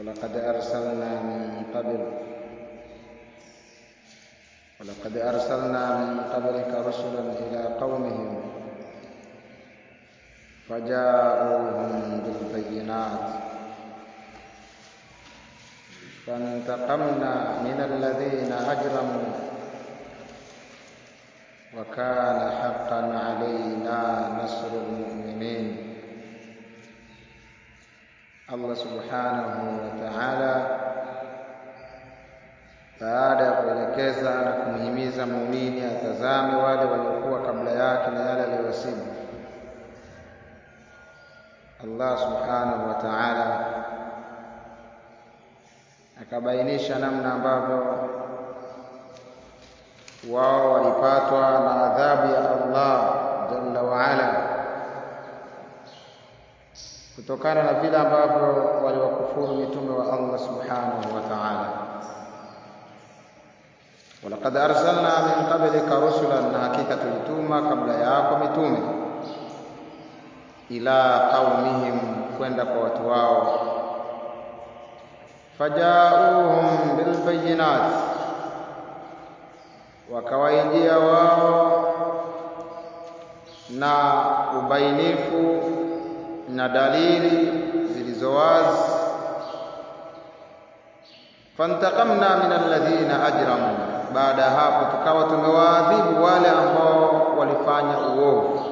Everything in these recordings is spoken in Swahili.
ولقد أرسلنا من قبل ولقد أرسلنا من قبلك رسلا إلى قومهم فجاءوهم بالبينات فانتقمنا من الذين أجرموا وكان حقا علينا نصر المؤمنين Allah subhanahu wa ta'ala baada ya kuelekeza na kumhimiza muumini atazame wale waliokuwa kabla yake na yale aliyowasibu, Allah subhanahu wa ta'ala akabainisha namna ambavyo wao walipatwa na adhabu ya Allah jalla wa ala kutokana na vile ambavyo waliwakufuru mitume wa Allah subhanahu wa ta'ala. Walaqad arsalna min qablika rusulan, na hakika tulituma kabla yako mitume, ila qaumihim, kwenda kwa watu wao, fajauhum bilbayinat, wakawaijia wao na ubainifu na dalili zilizo wazi. Fantaqamna min alladhina ajramu, baada ya hapo tukawa tumewaadhibu wale ambao walifanya uovu.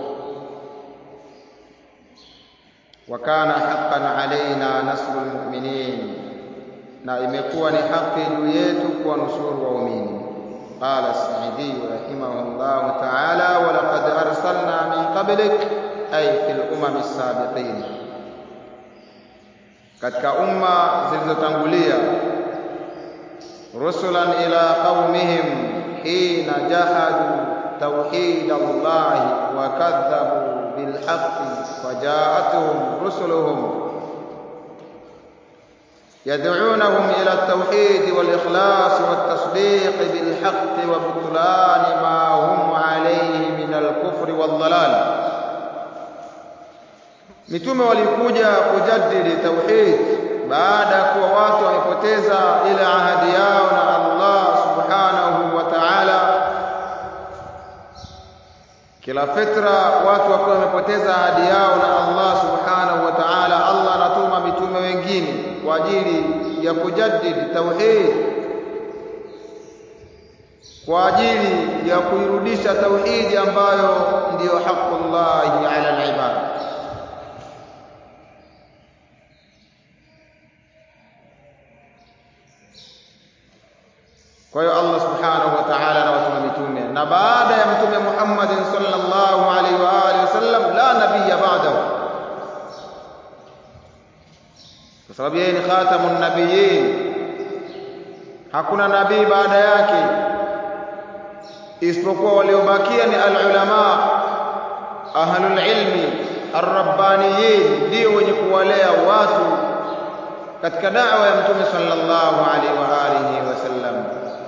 Wa kana haqqan alaina nasrul mu'minin, na imekuwa ni haki juu yetu kuwanusuru waumini. Qala Saidi rahimahullahu ta'ala, wa laqad arsalna min qablik ay fil umami sabiqin, katika umma zilizotangulia, rusulan ila qaumihim hina jahadu tauhid Allahi wa kadhabu bil haqqi fajaatuhum rusuluhum يدعونهم إلى التوحيد والإخلاص والتصديق بالحق وبطلان ما هم عليه من الكفر والضلال Mitume walikuja kujadili tauhid baada ya kuwa watu wamepoteza ile ahadi yao na Allah subhanahu wa ta'ala. Kila fitra watu wakiwa wamepoteza ahadi yao na Allah subhanahu wa ta'ala, Allah anatuma mitume wengine kwa ajili ya kujadili tauhid, kwa ajili ya kuirudisha tauhidi ambayo ndiyo haqqullahi ala al-ibad. Kwa hiyo Allah subhanahu wa ta'ala anawatuma mitume, na baada ya mtume Muhammadin sallallahu alaihi wa alihi wasallam la nabiyya ba'dahu, kwa sababu yeye ni khatamun nabiyyin, hakuna nabii baada yake isipokuwa waliobakia ni alulama ahlul ilmi arrabbaniyin, ndio wenye kuwalea watu katika da'wa ya mtume sallallahu alaihi wa alihi wasallam.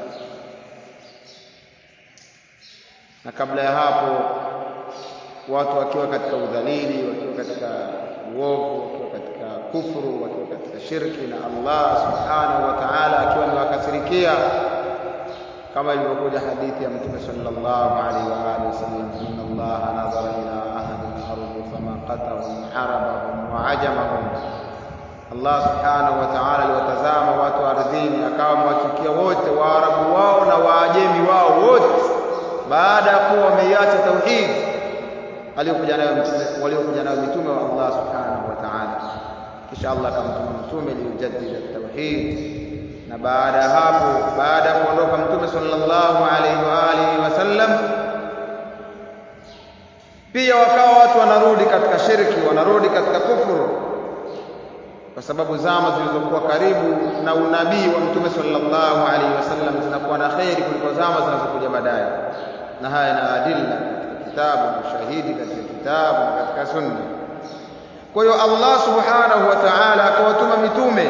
na kabla ya hapo watu wakiwa katika udhalili, wakiwa katika uovu, wakiwa katika kufuru, wakiwa katika shirki na Allah subhanahu wa ta'ala akiwa amewakasirikia, kama ilivyokuja hadithi ya Mtume sallallahu alaihi wa alihi wasallam, inna Allaha nadhara ila ahli al-ardi fama qatahum arabahum wa ajamahum, Allah subhanahu wa ta'ala aliwatazama watu ardhini, akawa amewachukia wote, Waarabu wao na Waajemi wao wote baada ya kuwa wameiacha tauhid aliyokuja nayo mtume waliokuja nayo mitume wa Allah subhanahu wa ta'ala. Kisha Allah akamtuma mtume liujaddida tauhid, na baada ya hapo, baada ya kuondoka mtume sallallahu alaihi wa alihi wasallam, pia wakawa watu wanarudi katika shirki, wanarudi katika kufuru, kwa sababu zama zilizokuwa karibu na unabii wa mtume sallallahu alaihi wasallam zinakuwa na kheri kuliko zama zinazokuja baadaye na haya na adilla katika kitabu ushahidi katika kitabu na katika sunna. Kwa hiyo Allah subhanahu wa ta'ala akawatuma mitume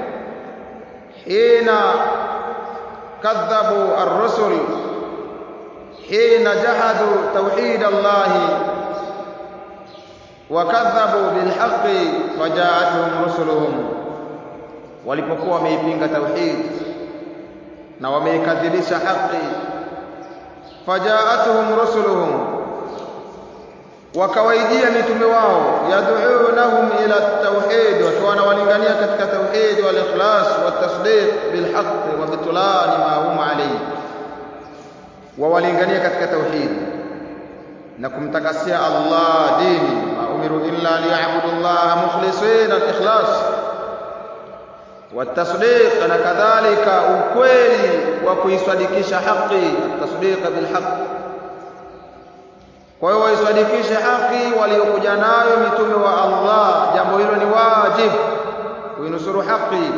hina kadhabu ar-rusul hina jahadu tauhid Allah wakadhabu bilhaqi fajaatuhum rusuluhum, walipokuwa wameipinga tauhid na wameikadhibisha haki fajaatuhum rusuluhum wakawaijia mitume wao yad'unahum ila tauhid wakiwa wanawalingania katika tauhid wal ikhlas wat tasdiq bil haqq wa bitlan ma hum alayhi wawalingania katika tauhid na kumtakasia Allah dini ma umiru illa liya'budu Allah mukhlisina al ikhlas والتصديق na kadhalika ukweli wa kuisadikisha haki at-tasdiq bil haqq kwa hiyo waisadikishe haki waliokuja nayo mitume wa Allah jambo hilo ni wajib kuinusuru haki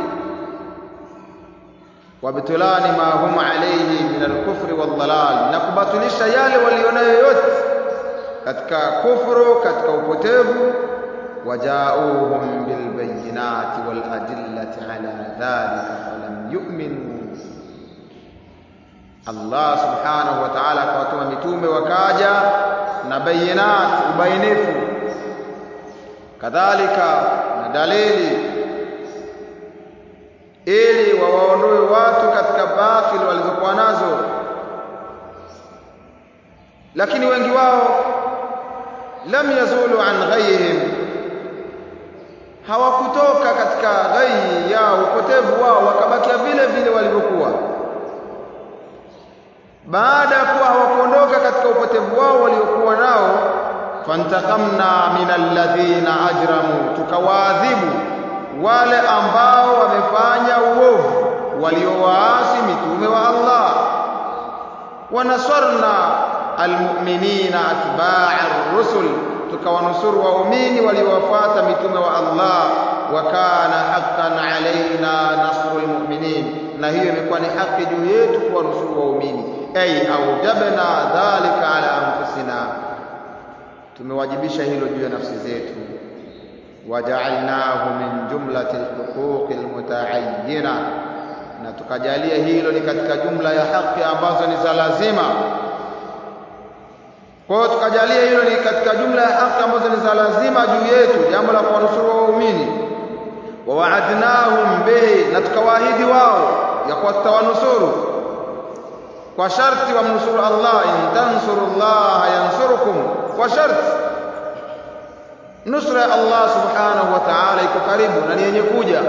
wabtulani ma hum alayhi min al-kufri wal-dhalal na kubatilisha yale walionayo yote katika kufuru katika upotevu وجاءوهم بالبينات والأدلة على ذلك فلم يؤمنوا Allah subhanahu wa ta'ala akawatuma mitume wakaja na bayinat ubainifu kadhalika na dalili ili wawaondoe watu katika batili walizokuwa nazo lakini wengi wao lam yazulu an ghayhim hawakutoka katika ghai yao upotevu wao wakabakia vile vile walivyokuwa baada ya kuwa hawakuondoka katika upotevu wao waliokuwa nao fantakamna min alladhina ajramu tukawaadhibu wale ambao wamefanya uovu waliowaasi mitume wa Allah wanasarna almu'minina atba'a ar-rusul tukawanusuru waumini waliowafuata mitume wa Allah wa kana haqqan alaina nasrul mu'minin na hiyo imekuwa ni haki juu yetu kuwanusuru waumini ay aujabna dhalika ala anfusina tumewajibisha hilo juu ya nafsi zetu waja'alnahu min jumlati alhuquqi almutaayyina na tukajalia hilo ni katika jumla ya haki ambazo ni za lazima kwa hiyo tukajalia hilo ni katika jumla ya haki ambazo ni za lazima juu yetu jambo la kuwanusuru waumini wa wa'adnahum bihi na tukawaahidi wao ya kuwa tutawanusuru kwa sharti wamnusuru Allah in tansurullaha yansurukum kwa sharti nusra ya Allah subhanahu wa ta'ala iko karibu na ni yenye kuja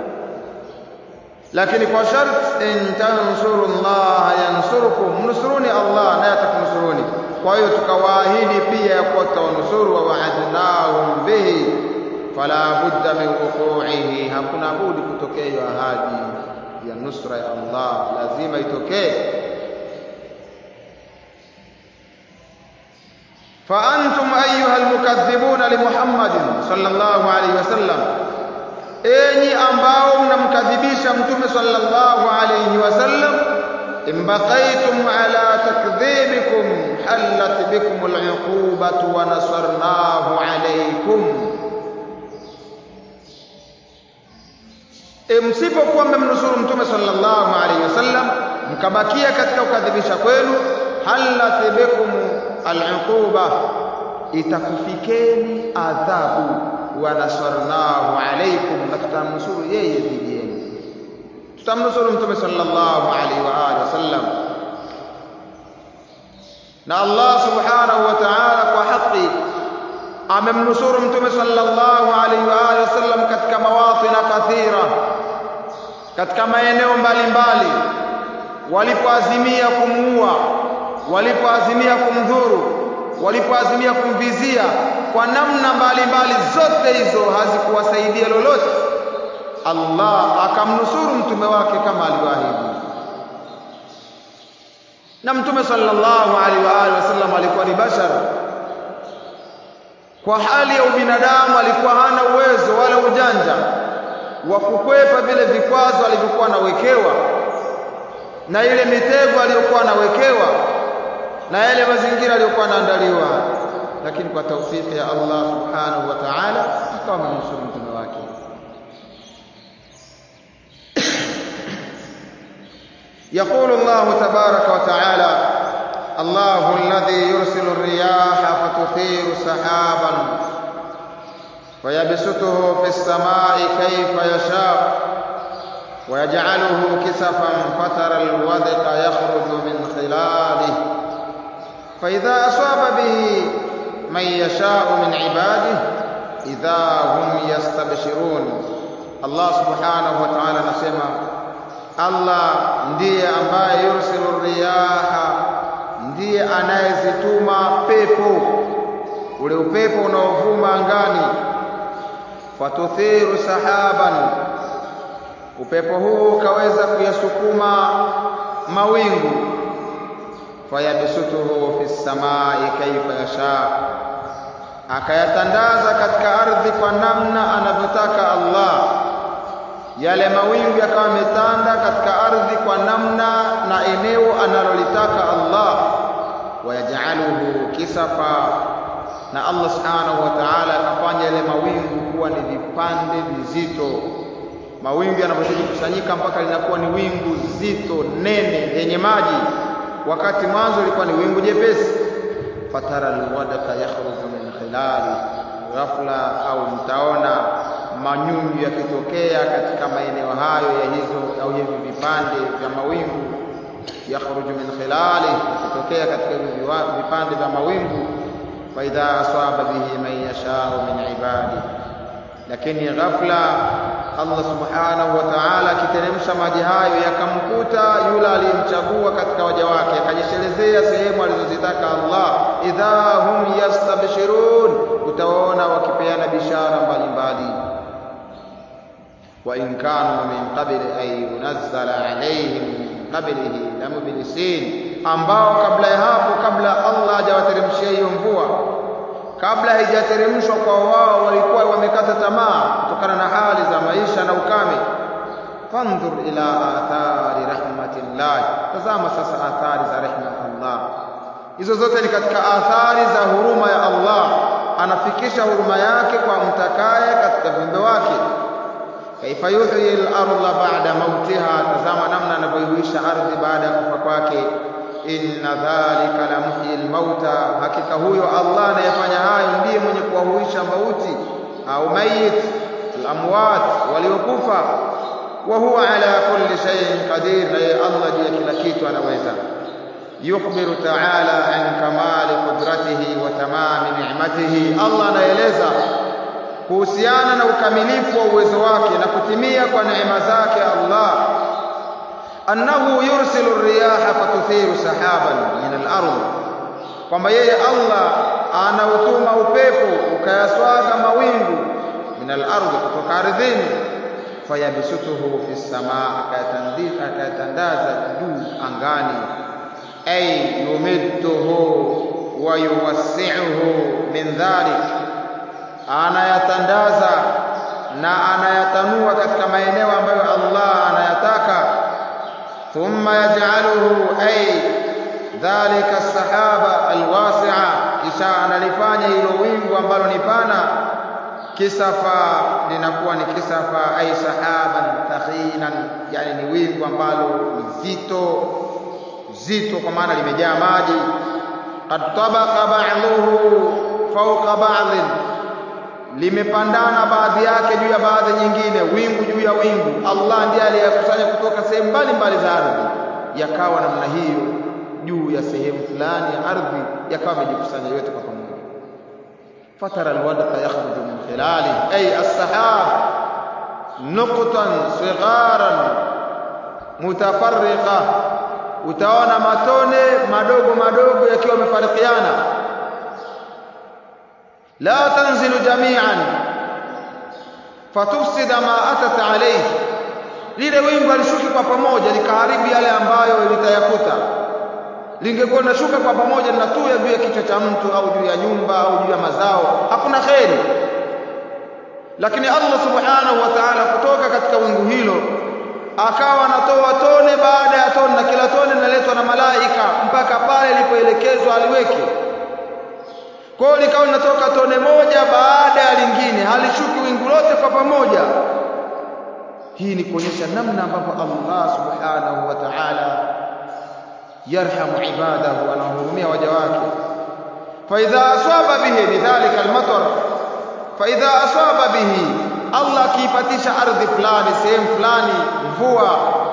lakini kwa sharti in tansurullaha yansurukum mnusuruni Allah naye atakunusuruni kwa hiyo tukawaahidi pia ya kuwa tutawanusuru wa wa'adnahum bihi fala budda min wuqu'ihi hakuna budi kutokea hiyo ahadi ya nusra ya Allah lazima itokee فأنتم أيها المكذبون لمحمد صلى الله عليه وسلم enyi ambao mnamkadhibisha mtume sallallahu alayhi wasallam imbaqaytum ala takdhibikum hallat bikum al'uqubatu wa nasarnahu alaykum e msipokuwa mmemnusuru mtume sallallahu alayhi wasallam mkabakia katika ukadhibisha kwenu hallat bikum al'uquba itakufikeni adhabu wa nasarnahu alaykum na tutamnusuru yeye dhidi yenu tutamnusuru mtume sallallahu alaihi wa alihi wasallam na Allah subhanahu wa ta'ala kwa haki amemnusuru mtume sallallahu alaihi wa alihi wasallam katika mawatin kathira katika maeneo mbalimbali walipoazimia kumuua walipoazimia kumdhuru walipoazimia kumvizia kwa namna mbalimbali zote hizo hazikuwasaidia lolote Allah akamnusuru mtume wake kama alivyoahidi na mtume sallallahu alaihi wa alihi wasallam alikuwa ni bashar kwa hali ya ubinadamu alikuwa hana uwezo wala ujanja wa kukwepa vile vikwazo alivyokuwa anawekewa na ile mitego aliyokuwa anawekewa na yale mazingira aliyokuwa anaandaliwa lakini kwa taufiki ya Allah subhanahu wa ta'ala akawa amenusuru mtume wake يقول الله تبارك وتعالى الله الذي يرسل الرياح فتثير سحابا فيبسطه في السماء كيف يشاء ويجعله كسفا فترى الودق يخرج من خلاله فإذا أصاب به من يشاء من عباده إذا هم يستبشرون Allah subhanahu wa ta'ala anasema Allah ndiye ambaye yursilu riyaha, ndiye anayezituma pepo, ule upepo unaovuma angani, fatuthiru sahaban, upepo huu ukaweza kuyasukuma mawingu, fayabsutuhu fi samai kaifa yasha, akayatandaza katika ardhi kwa namna anavyotaka Allah yale mawingu yakawa yametanda katika ardhi kwa namna na eneo analolitaka Allah, wayajaluhu kisafa, na Allah subhanahu wa ta'ala akafanya yale mawingu kuwa ni vipande vizito. Mawingu yanapozidi kusanyika mpaka linakuwa ni wingu zito nene lenye maji, wakati mwanzo ilikuwa ni wingu jepesi. fatara alwadaka yakhruju min khilali, ghafla au mtaona manyunyu yakitokea katika maeneo hayo ya hizo au hivi vipande vya mawingu, yakhruju min khilali, yakitokea katika hivi vipande vya mawingu. Fa idha asaba bihi man yashau min ibadi, lakini ghafla Allah subhanahu wa ta'ala akiteremsha maji hayo yakamkuta yule aliyemchagua katika waja wake, akajishelezea sehemu alizozitaka Allah. Idha hum yastabshirun, utawaona wakipeana bishara mbalimbali وإن كانوا من قبل أن ينزل عليهم من قبله لمبلسين ambao kabla ya hapo kabla Allah hajawateremshia hiyo mvua kabla haijateremshwa kwa wao walikuwa wamekata tamaa kutokana na hali za maisha na ukame fandhur ila athari rahmatillah tazama sasa athari za rehma ya Allah hizo zote ni katika athari za huruma ya Allah anafikisha huruma yake kwa mtakaye katika viumbe wake kaifa yuhyi al-ardha ba'da mautiha, tazama namna anavyoihuisha ardhi baada ya kufa kwake. Inna dhalika la muhyi al-mauta, hakika huyo Allah anayefanya hayo ndiye mwenye kuwahuisha mauti au mayit al-amwat, waliokufa. Wa huwa ala kulli shay'in qadir, na yeye Allah juu ya kila kitu anaweza. Yukhbiru ta'ala an kamali qudratihi wa tamami ni'matihi, Allah anaeleza kuhusiana na ukamilifu wa uwezo wake na kutimia kwa neema zake Allah, annahu yursilu riyaha fatuthiru sahaban min al-ardh, kwamba yeye Allah anautuma upepo ukayaswaga mawingu min al-ardh, kutoka ardhini, fayabsutuhu fi samaa, akayatandaza juu angani, ay yumidduhu wa yuwassi'uhu min dhalik anayatandaza na anayatanua katika maeneo ambayo Allah anayataka. Thumma yaj'aluhu ay dhalika sahaba alwasi'a, kisha analifanya hilo wingu ambalo ni pana, kisafa linakuwa ni kisafa, ay sahaban thakhinan, yani ni wingu ambalo ni zito zito, kwa maana limejaa maji. Qad tabaqa ba'dhuhu fawqa ba'dhin limepandana baadhi yake juu ya baadhi nyingine, wingu juu ya wingu. Allah ndiye aliyakusanya kutoka sehemu mbalimbali za ardhi, yakawa namna hiyo juu ya sehemu fulani ya ardhi, yakawa yamejikusanya yote kwa pamoja. fatara alwadqa yakhruju min khilali ay as-sahab nuqtan sigharan mutafarriqa, utaona matone madogo madogo yakiwa yamefarikiana la tanzilu jami'an fatufsida ma atat alayhi, lile wingu alishuki kwa pamoja likaharibu yale ambayo litayakuta. Lingekuwa linashuka kwa pamoja linatuya juu ya kichwa cha mtu au juu ya nyumba au juu ya mazao, hakuna kheri. Lakini Allah subhanahu wa ta'ala kutoka katika wingu hilo akawa anatoa tone baada ya tone, na kila tone linaletwa na malaika mpaka pale ilipoelekezwa aliweke kwa hiyo likawa linatoka tone moja baada ya lingine, halishuki wingu lote kwa pamoja. Hii ni kuonyesha namna ambavyo Allah subhanahu wa ta'ala yarhamu ibadahu, anawahurumia waja wake. fa idha asaba bihi bidhalika almatar, fa idha asaba bihi Allah akiipatisha ardhi fulani sehemu fulani mvua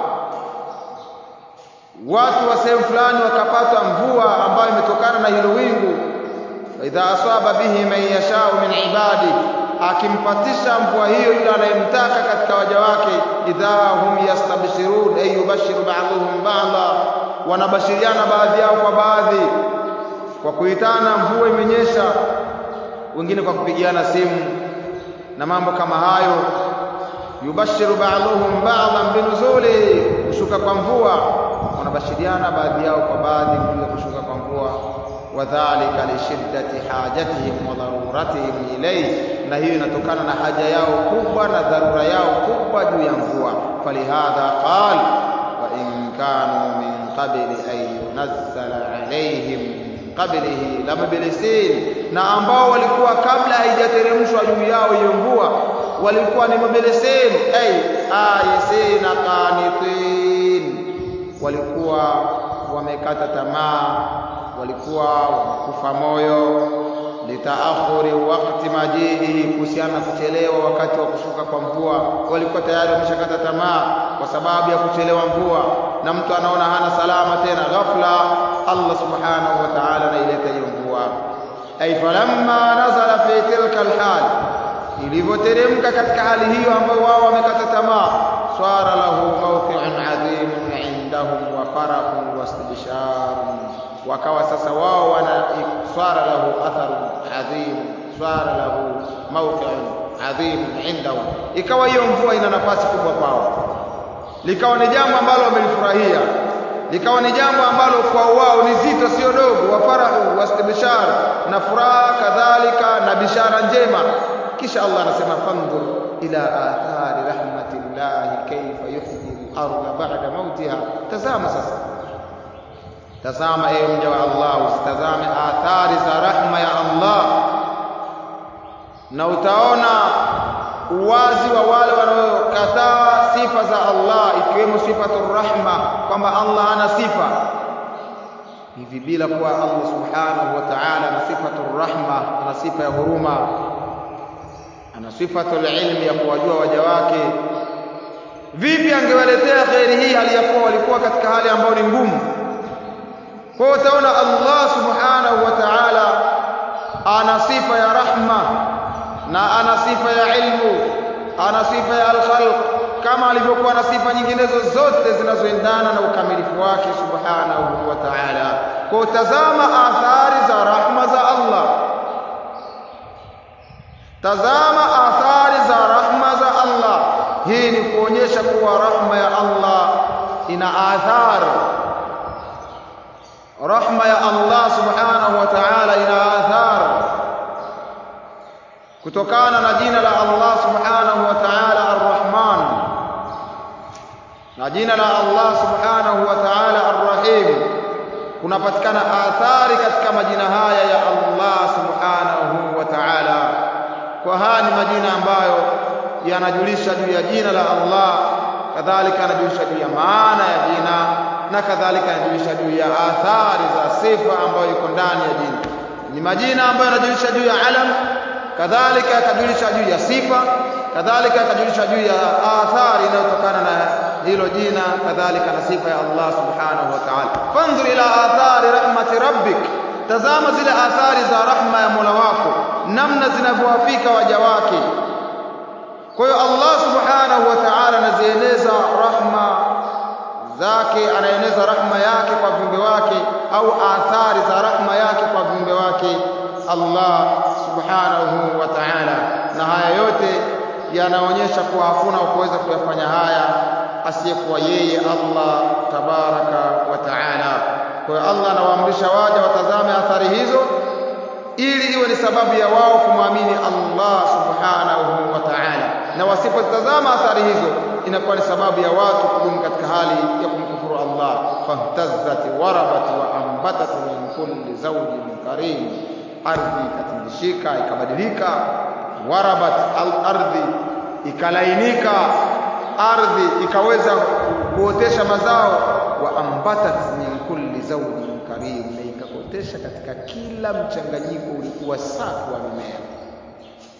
watu wa sehemu fulani wakapata mvua ambayo imetokana na hilo wingu idha asaba bihi man yashau min ibadi akimpatisha mvua hiyo yule anayemtaka katika waja wake idha hum yastabshirun ay yubashiru ba'dhum ba'dha wanabashiriana baadhi yao kwa baadhi kwa kuitana mvua imenyesha wengine kwa kupigiana simu na mambo kama hayo yubashiru ba'dhum ba'dhan binuzuli kushuka kwa mvua wanabashiriana baadhi yao kwa baadhi juu ya kushuka kwa mvua wadhalika lishiddati hajatihim wa dharuratihim ilayhi na hiyo inatokana na haja yao kubwa na dharura yao kubwa juu ya mvua falihadha qal wa in kanu min qabli an yunazzala alayhim min qablihi lamabilisin na ambao walikuwa kabla haijateremshwa juu yao hiyo mvua walikuwa ni mabilisin ay ayisina qanitin walikuwa wamekata tamaa walikuwa wamekufa moyo litaakhuri wakati majihi kuhusiana kuchelewa wakati wa kushuka kwa mvua walikuwa tayari wameshakata tamaa kwa sababu ya kuchelewa mvua na mtu anaona hana salama tena ghafla Allah subhanahu wa ta'ala anaileta hiyo mvua ay falamma nazala fi tilka alhal ilivyoteremka katika hali hiyo ambayo wao wamekata tamaa swara lahu mawqi'un adhimun indahum wa farahun wastibsharun wakawa sasa wao wana swara lahu atharun adhim swara lahu mawqi'un adhim indahum ikawa hiyo mvua ina nafasi kubwa kwao likawa ni jambo ambalo wamelifurahia likawa ni jambo ambalo kwa wao ni zito sio dogo wa farahu wastibshar na furaha kadhalika na bishara njema kisha Allah anasema fandhur ila athari rahmatillahi kayfa yuhyi al-ardha ba'da mautiha tazama sasa tazama ewe mja wa Allah usitazame athari za rahma ya Allah na utaona uwazi wa wale wanaokataa sifa za Allah ikiwemo sifatur rahma kwamba Allah ana sifa hivi bila kuwa Allah subhanahu wa ta'ala ana sifatur rahma ana sifa ya huruma ana sifatul ilmi ya kuwajua waja wake vipi angewaletea khairi hii hali ya kuwa walikuwa katika hali ambayo ni ngumu kwa hiyo utaona Allah subhanahu wa ta'ala ana sifa ya rahma na ana sifa ya ilmu ana sifa ya al-khalq kama alivyokuwa na sifa nyinginezo zote zinazoendana na ukamilifu wake subhanahu wa ta'ala kwa utazama athari za rahma za Allah tazama athari za rahma za Allah hii ni kuonyesha kuwa rahma ya Allah ina athari rahma ya Allah subhanahu wa ta'ala ina athari kutokana na jina la Allah subhanahu wa ta'ala ar-Rahman na jina la Allah subhanahu wa ta'ala ar-Rahim kunapatikana athari katika majina haya ya Allah subhanahu wa ta'ala kwa haya ni majina ambayo yanajulisha juu ya jina la Allah kadhalika yanajulisha juu ya maana ya jina na kadhalika yanajulisha juu ya athari za sifa ambayo iko ndani ya jina ni majina ambayo yanajulisha juu ya alam kadhalika yakajulisha juu ya sifa kadhalika yakajulisha juu ya athari inayotokana na hilo jina kadhalika na sifa ya Allah subhanahu wa ta'ala fanzur ila athari rahmati rabbik tazama zile athari za rahma ya Mola wako namna zinavyowafika waja wake kwa hiyo Allah subhanahu wa ta'ala anazieneza rahma zake anaeneza rahma yake kwa viumbe wake au athari za rahma yake kwa viumbe wake Allah subhanahu wa ta'ala na haya yote yanaonyesha kuwa hakuna kuweza kuyafanya haya asiyekuwa yeye Allah tabaraka wa ta'ala kwa hiyo Allah anawaamrisha waja watazame athari hizo ili iwe ni sababu ya wao kumwamini Allah subhanahu wa ta'ala na wasipotazama athari hizo inakuwa ni sababu ya watu kudumu katika hali ya kumkufuru Allah fahtazzat warabat wa ambatat min kulli zawjin karim ardhi ikatingishika ikabadilika warabat al-ardhi ikalainika ardhi ikaweza kuotesha mazao wa ambatat min kulli zawjin karim na ikaotesha katika kila mchanganyiko ulikuwa safi wa mimea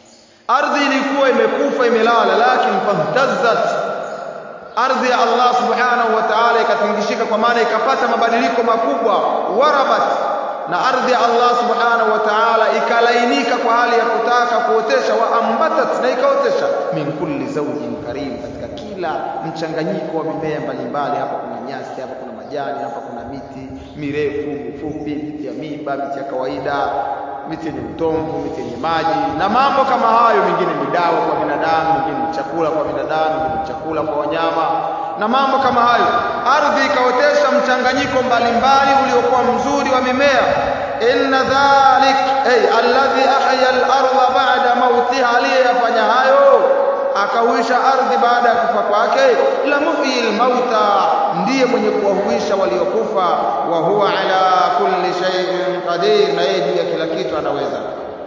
ardhi ilikuwa imekufa imelala lakini fahtazzat ardhi ya Allah subhanahu wa ta'ala ikatingishika kwa maana ikapata mabadiliko makubwa warabat na ardhi ya Allah subhanahu wa ta'ala ikalainika kwa hali ya kutaka kuotesha wa ambatat na ikaotesha min kulli zawjin karim katika kila mchanganyiko wa mimea mbalimbali hapa kuna nyasi hapa kuna majani hapa kuna miti mirefu mifupi miti ya miba miti ya kawaida miti yenye utomvu miti yenye maji na mambo kama hayo mengine ni dawa kwa binadamu mengine ni chakula kwa binadamu mengine ni chakula kwa wanyama na mambo kama hayo ardhi ikaotesha mchanganyiko mbalimbali uliokuwa mzuri wa mimea inna dhalik ay alladhi ahya al-ardha ba'da mautiha aliyafanya hayo akahuisha ardhi baada ya kufa kwake la muhyil mauta ndiye mwenye kuwahuisha waliokufa wa huwa ala kulli shay'in qadir na yeye juu ya kila kitu anaweza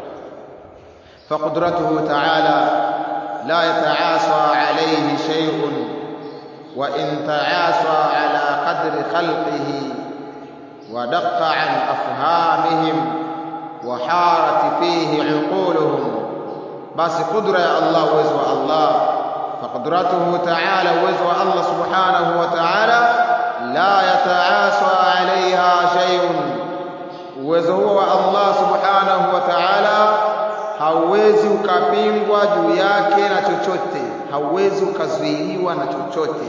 فقدرته تعالى لا يتعاصى عليه شيء وإن تعاصى على قدر خلقه ودق عن أفهامهم وحارت فيه عقولهم بس قدرة يا الله وزوى الله فقدرته تعالى وزوى الله سبحانه وتعالى لا يتعاصى عليها شيء وزوى الله سبحانه وتعالى hauwezi ukapingwa juu yake na chochote hauwezi ukazuiliwa na chochote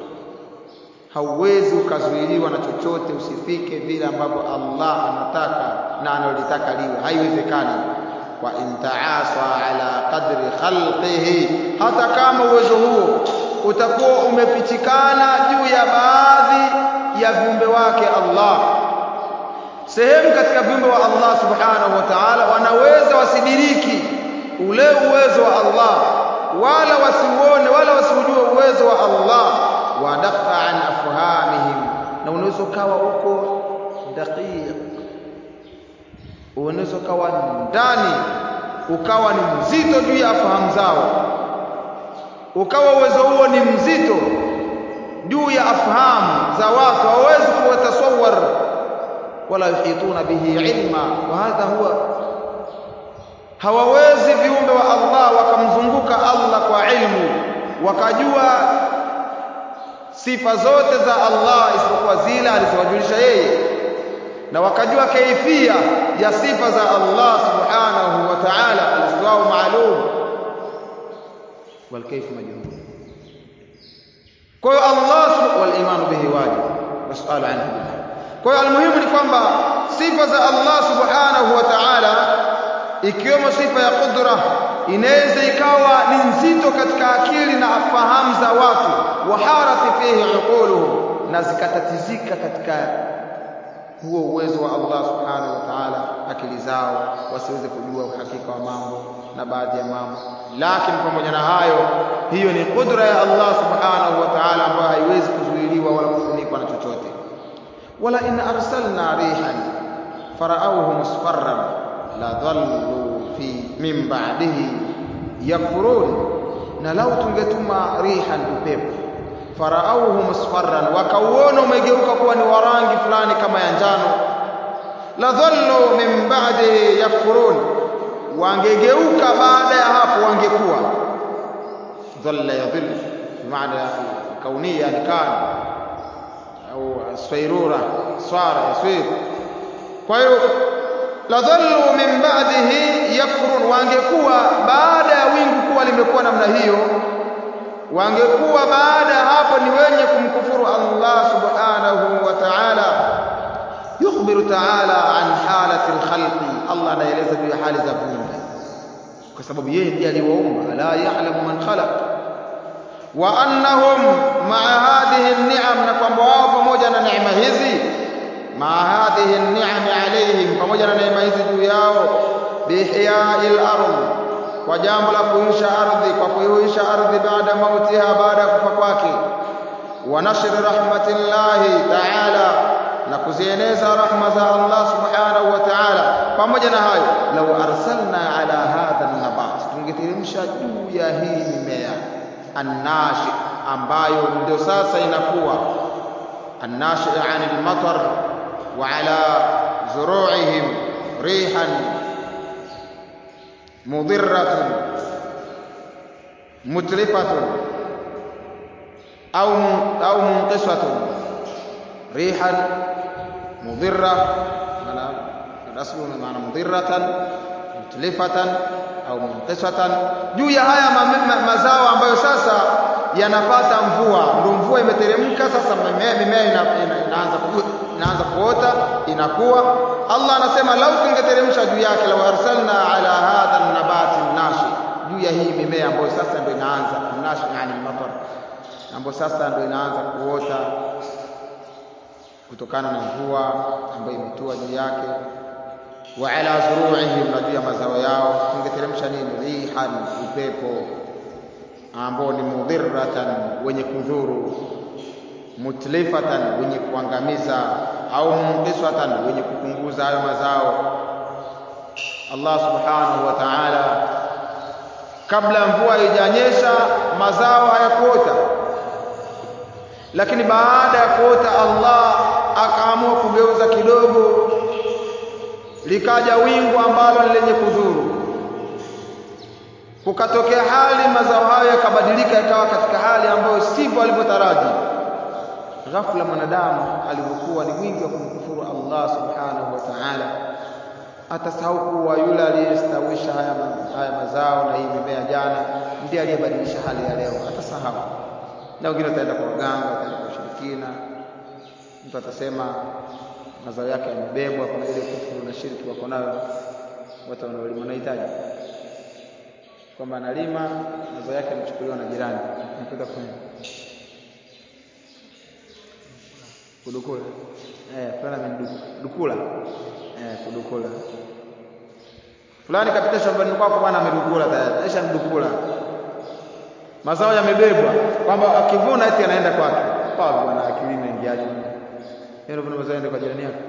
hauwezi ukazuiliwa na chochote usifike vile ambavyo Allah anataka na analotaka liwe haiwezekani wa intaaswa ala qadri khalqihi hata kama uwezo huo utakuwa umefichikana juu ya baadhi ya viumbe wake Allah sehemu katika viumbe wa Allah subhanahu wa ta'ala wanaweza wasidiriki ule uwezo wa Allah wala wasiuone wala wasiujue uwezo wa Allah wadaqa an afhamihim na unaweza ukawa uko daqiq unaweza ukawa ndani ukawa ni mzito juu ya fahamu zao ukawa uwezo huo ni mzito juu ya afahamu za watu hawawezi kuwatasawar wala yuhituna bihi ilma wa hadha huwa hawawezi viumbe wa Allah wakamzunguka Allah kwa ilmu wakajua sifa zote za Allah isipokuwa zile alizowajulisha yeye na wakajua kaifia ya sifa za Allah subhanahu wa ta'ala alistiwao maalum wal kayf majhul kwa hiyo Allah wal imanu bihi wajib wasu'alu anhu kwa hiyo almuhimu ni kwamba sifa za Allah subhanahu wa ta'ala ikiwemo sifa ya qudra inaweza ikawa ni nzito katika akili na fahamu za watu waharati fihi uquluhum na zikatatizika katika huo uwezo wa Allah subhanahu wa ta'ala akili zao wasiweze kujua uhakika wa mambo na baadhi ya mambo lakini pamoja na hayo hiyo ni kudra ya Allah subhanahu wa ta'ala ambayo haiwezi kuzuiliwa wala kufunikwa na chochote wala in arsalna rihan farauhu musfarran la dhallu fi min ba'dihi yakfurun na lau tungetuma rihan upepo farauhu musfarran wakauona umegeuka kuwa ni warangi fulani kama ya njano la dhallu min ba'di yakfurun wangegeuka baada ya hapo wangekuwa dhalla yadhill bimaana kaunia ni kana au swairura swara yaswir kwa hiyo la dhallu min ba'dihi yakfurun wangekuwa baada ya wingu kuwa limekuwa namna hiyo wangekuwa baada ya hapo ni wenye kumkufuru Allah subhanahu wa ta'ala yukhbiru ta'ala an halati al-khalqi Allah anaeleza juu ya hali za viumbe kwa sababu yeye ndiye aliwaumba la ya'lamu man khalaq wa annahum ma'a hadhihi an-ni'am na kwamba wao pamoja na neema hizi ma'a hadhihi an-ni'am alayhim pamoja na neema hizi juu yao biihya'i al-ardh kwa jambo la kuisha ardhi kwa kuihuisha ardhi baada mautiha baada ya kufa kwake wa nashri rahmatillahi ta'ala na kuzieneza rahma za Allah subhanahu wa ta'ala pamoja na hayo law arsalna ala hadha an-nabat tungeteremsha juu ya hii mimea annashi ambayo ndio sasa inakuwa annashi yani al-matar wa ala zuru'ihim rihan مضرة mutlifatun au au munqisatun rihan mudhirra maana aslu maana mudhirratan mutlifatan au munqisatan juu ya haya ma, ma, mazao ambayo sasa yanapata mvua ndio mvua imeteremka sasa mimea mimea ina, ina, inaanza ku, inaanza kuota inakuwa Allah anasema lau tungeteremsha juu yake la arsalna ala hadha nabati nashi juu ya hii mimea ambayo sasa ndio inaanza nashi yani matar ambayo sasa ndio inaanza kuota kutokana na mvua ambayo imetua juu yake wa ala zuru'ihim na juu ya mazao yao tungeteremsha nini rihan upepo ambao ni mudhirratan wenye kudhuru mutlifatan wenye kuangamiza au munqisatan wenye kupunguza hayo mazao Allah subhanahu wa ta'ala kabla mvua haijanyesha mazao hayakuota lakini baada ya kuota Allah akaamua kugeuza kidogo likaja wingu ambalo ni lenye kudhuru kukatokea hali mazao hayo yakabadilika yakawa katika hali ambayo sivyo alivyotaraji ghafla mwanadamu alivyokuwa ni wingi wa kumkufuru Allah subhanahu wa ta'ala atasahau kuwa yule aliyestawisha haya, haya mazao na hii mimea jana ndiye aliyebadilisha hali ya leo atasahau na wengine wataenda kwa waganga wataenda kwa ushirikina mtu atasema mazao yake yamebebwa kuna ile kufuru na shirki wako nayo watu wanaolima wanahitaji kwamba analima mazao yake yanachukuliwa na jirani anakwenda kufanya kudukula eh fulani amedukula eh kudukula fulani kapita shambani kwako bwana amedukula tayari aisha mdukula mazao yamebebwa kwamba akivuna eti anaenda kwake kwa bwana akili inaingiaje yeye ndio mazao yaende kwa jirani yako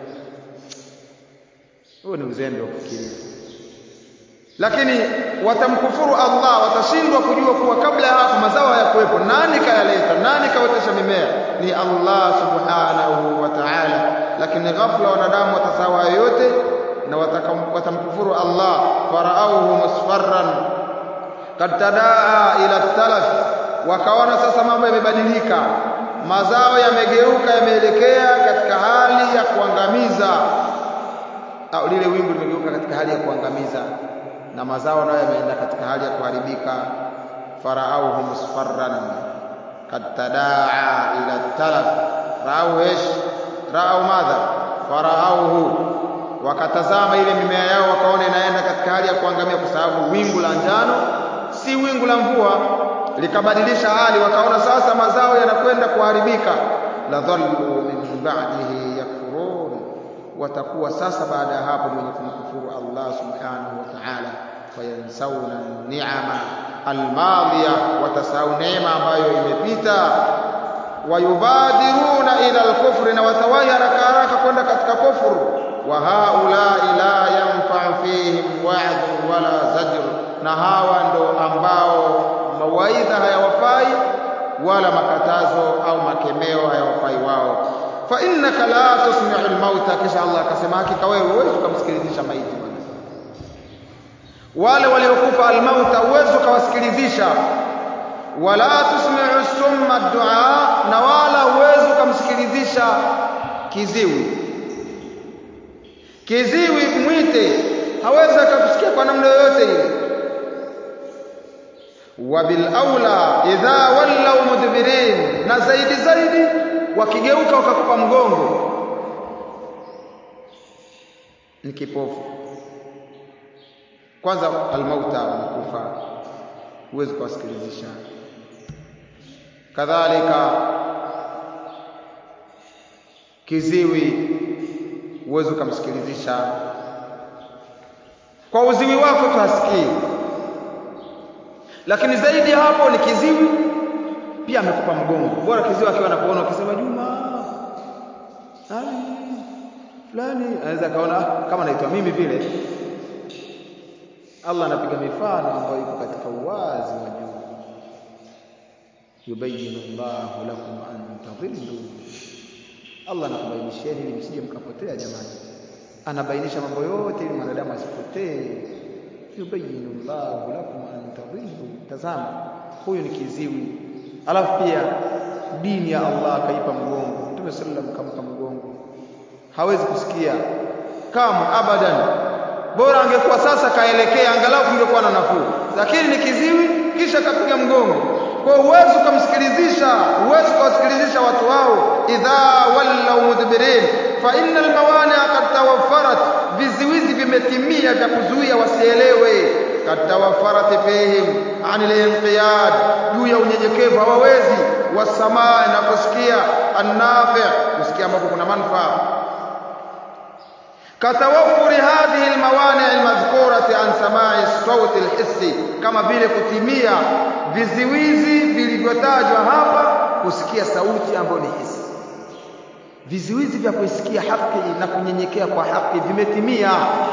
huo ni uzembe wa kufikiria lakini watamkufuru Allah watashindwa kujua kuwa kabla ya hapo mazao hayakuwepo nani kayaleta nani kaotesha mimea ni Allah subhanahu wa ta'ala lakini ghafla wanadamu watasahau hayo yote na watamkufuru Allah faraauhu musfarran kad tadaa ila talaf wakaona sasa mambo yamebadilika mazao yamegeuka yameelekea katika hali ya kuangamiza au lile wingu limegeuka katika hali ya kuangamiza na mazao nayo yameenda katika hali ya kuharibika faraauhu musfarran kad tadaa ila talaf raau ish raau madha faraauhu wakatazama ile mimea yao wakaona inaenda katika hali ya kuangamia kwa sababu wingu la njano si wingu la mvua likabadilisha hali wakaona sasa mazao yanakwenda kuharibika la dhallu min ba'dihi yakfurun watakuwa sasa baada ya hapo ni wenye kumkufuru Allah subhanahu wa ta'ala fayansawna ni'ama almadhiya watasahau neema ambayo imepita wayubadiruna ila alkufri na watawahi haraka haraka kwenda katika kufuru wa haulai la yanfa'u fihim wa'dhu wala zajr na hawa ndo ambao mawaidha hayawafai wala makatazo au makemeo hayawafai wao fa innaka la tusmi'u al-mauta kisha Allah akasema hakika wewe huwezi kumsikilizisha maiti bwana wale waliokufa al-mauta huwezi ukawasikilizisha wala tusmi'u summa ad-du'a na wala huwezi ukamsikilizisha kiziwi kiziwi mwite hawezi akakusikia kwa namna yoyote ile wabil aula idha wallaw mudbirin na zaidi zaidi wakigeuka wakakupa mgongo ni kipofu kwanza almauta wanakufa huwezi kuwasikilizisha kadhalika kiziwi huwezi ukamsikilizisha kwa uziwi wako tu hasikii lakini zaidi ya hapo ni kiziwi pia amekupa mgongo bora kiziwi akiwa anakuona ukisema Juma ali fulani anaweza kaona kama naitwa mimi vile Allah anapiga mifano ambayo iko katika uwazi wa juu yubayinu Allahu lakum an tadhillu Allah anakubainisheni ili msije mkapotea jamani anabainisha mambo yote ili mwanadamu asipotee yubayinu Allahu lakum an tadhillu tazama huyu ni kiziwi alafu pia dini ya Allah akaipa mgongo Mtume sallam kampa mgongo hawezi kusikia kama abadan bora angekuwa sasa kaelekea angalau kungekuwa na nafuu lakini ni kiziwi kisha kapiga mgongo kwa uwezo kumsikilizisha uwezo kuwasikilizisha watu wao idha wallau mudbirin fa innal mawani'a qad tawaffarat viziwizi vimetimia vya kuzuia wasielewe qad tawaffarat fihim anil inqiyad juu ya unyenyekevu hawawezi wasamaa na kusikia annafi kusikia ambapo kuna manufaa كتوفر هذه الموانع المذكورة عن سماع الصوت الحسي كما vile kutimia viziwizi vilivyotajwa hapa kusikia sauti ambayo ni hisi viziwizi vya kuisikia haki na kunyenyekea kwa haki vimetimia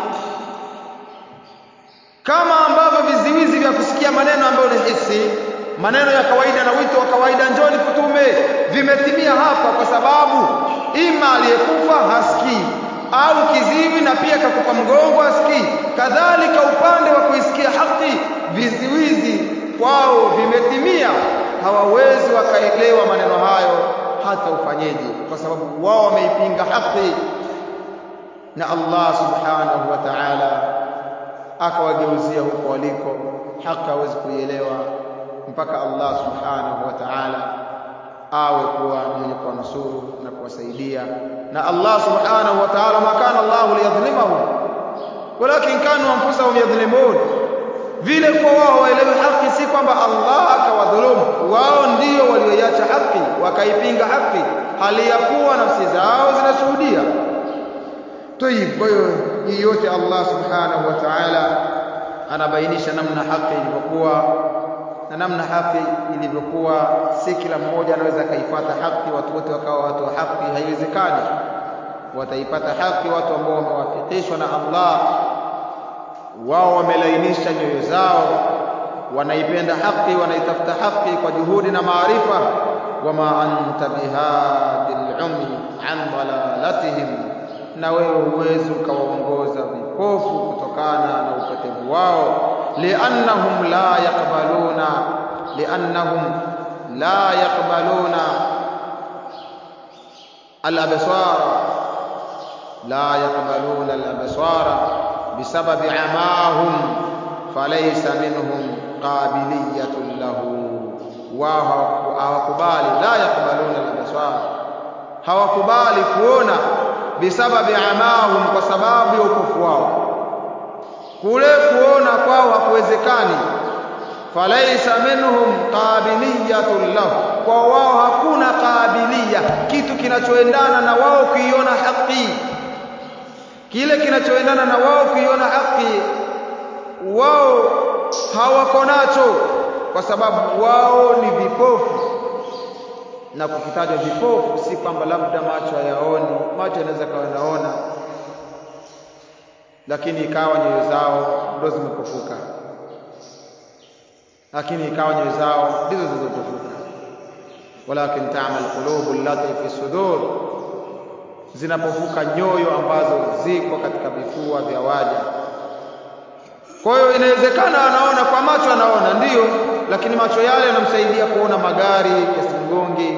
kama ambavyo viziwizi vya kusikia maneno ambayo ni hisi maneno ya kawaida na wito wa kawaida njoni kutume vimetimia hapa kwa sababu ima aliyekufa hasikii au kiziwi na pia kakupa mgongo asikii kadhalika upande wa kuisikia haki viziwizi kwao vimetimia hawawezi wakaelewa maneno hayo hata ufanyeje kwa sababu wao wameipinga haki na Allah subhanahu wa ta'ala akawageuzia huko waliko haki hawezi kuielewa mpaka Allah subhanahu wa ta'ala awe kuwa mwenye kuwanusuru na kuwasaidia na Allah subhanahu wa ta'ala ma kana Allah liyadhlimahum walakin kanu anfusahum yadhlimun vile kwa wao waelewe haki si kwamba Allah akawadhulumu wao ndio walioiacha haki wakaipinga haki hali ya kuwa nafsi zao zinashuhudia tayib kwa hiyo hii yote Allah subhanahu wa ta'ala anabainisha namna haki ilivyokuwa na namna haki ilivyokuwa si kila mmoja anaweza akaifuata haki watu wote wakawa watu wa haki haiwezekani wataipata haki watu ambao wamewafikishwa na Allah wao wamelainisha nyoyo zao wanaipenda haki wanaitafuta haki kwa juhudi na maarifa wama anta bihadil umi an dalalatihim na wewe huwezi ukawaongoza vipofu kutokana na upotevu wao liannahum la yaqbaluna liannahum la yaqbaluna al-absara la yaqbaluna al-absara bisababi amahum falaysa minhum qabiliyatun lahu wao hawakubali la yaqbaluna al-absara hawakubali kuona bisababi amahum kwa sababu ya upofu wao kule kuona kwao hakuwezekani falaisa minhum qabiliyatun lahu kwa wao hakuna qabiliya kitu kinachoendana na wao kuiona haki kile kinachoendana na wao kuiona haki wao hawako nacho kwa sababu wao ni vipofu na kukitajwa vipofu si kwamba labda macho hayaoni macho yanaweza kawa yanaona lakini ikawa nyoyo zao ndo zimepofuka lakini ikawa nyoyo zao ndizo zilizopofuka walakin ta'mal qulubu allati fi sudur zinapofuka nyoyo ambazo ziko katika vifua vya waja kwa hiyo inawezekana anaona kwa macho anaona ndiyo lakini macho yale yanamsaidia kuona magari yasimgongi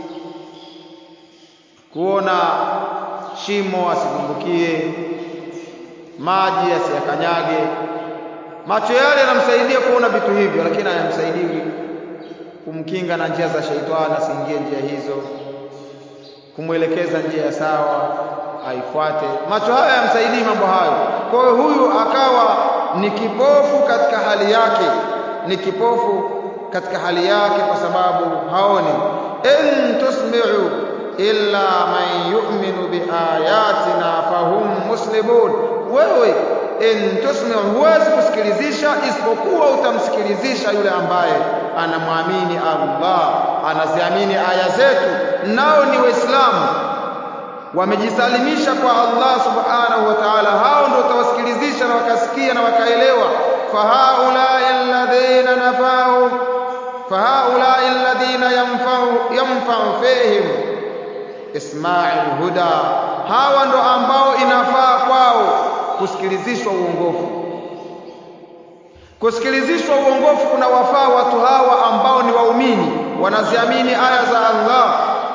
kuona shimo asidumbukie maji asiyakanyage macho yale yanamsaidia kuona vitu hivyo lakini hayamsaidii kumkinga na njia za sheitani asiingie njia hizo kumwelekeza njia ya sawa aifuate macho haya yamsaidii mambo hayo kwa hiyo huyu akawa ni kipofu katika hali yake ni kipofu katika hali yake kwa sababu haoni in tusmi'u illa man yu'minu biayatina fahum muslimun wewe in tusmi'u huwezi kusikilizisha isipokuwa utamsikilizisha yule ambaye anamwamini Allah anaziamini aya zetu nao ni waislamu wamejisalimisha kwa Allah subhanahu wa ta'ala hao ndio utawasikilizisha na wakasikia na wakaelewa fahaulai alladhina nafau fahaulai alladhina yanfa'u yanfa'u fihim isma'il huda hawa ndo ambao inafaa kwao kusikilizishwa uongofu kusikilizishwa uongofu kuna wafaa watu hawa ambao wanaziamini aya za Allah